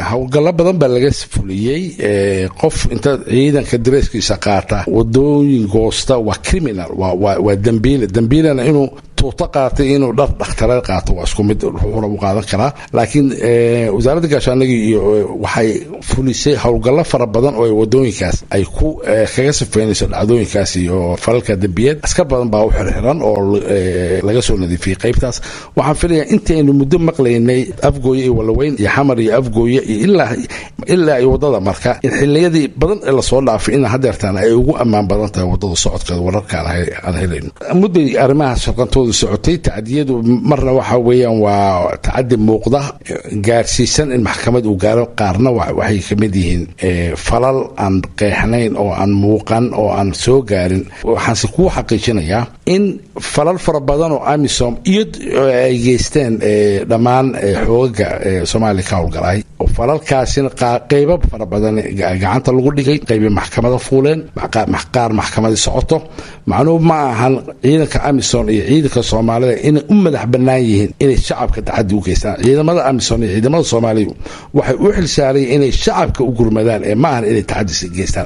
howlgallo badan baa laga fuliyey qof inta ciidanka dareeskiisa qaata wadooyin goosta waa criminal waa dambiile dambiilana inuu tuuto qaatay inuu dhar dhakhtareed qaato waa isku mid ruuxuna u qaadan karaa laakiin wasaaradda gaashaandhigii iyo waxay fulisay howlgallo fara badan oo wadooyinkaas ay ku kaga sifeynayso dhacdooyinkaas iyo falalka dembiyeed askar badan baa u xirxiran oo laga soo nadiifiyey qaybtaas waxaan filayaa intaynu muddo maqlaynay afgooye iyo walaweyn iyo xamar iyo afgooye iyo ilaa ilaa iyo wadada marka in xiliyadii badan ee lasoo dhaafay in hadeertaan ay ugu ammaan badan tahay wadada socodkeeda wararka aan helayno mudday arrimahaas shaqantooda socotay tacdiyadu marna waxa weeyaan waa tacadi muuqda gaarsiisan in maxkamad uu gaaro qaarna waxay ka mid yihiin falal aan qeexnayn oo aan muuqan oo aan soo gaarin waxaanse kuu xaqiijinayaa in falal fara badan oo amisom iyo ay geysteen dhammaan xoogaga soomaaliya ka howlgalay oo falalkaasina qeybo fara badan gacanta lagu dhigay qeyba maxkamada fuuleen qaar maxkamadii socoto macnuhu ma ahan ciidanka amisom iyo ciidanka soomaalida inay u madax bannaan yihiin inay shacabka taxadi u geystaan ciidamada amisom iyo ciidamada soomaaliya waxay u xilsaarayeen inay shacabka u gurmadaan ee ma ahan inay taxadis geystaan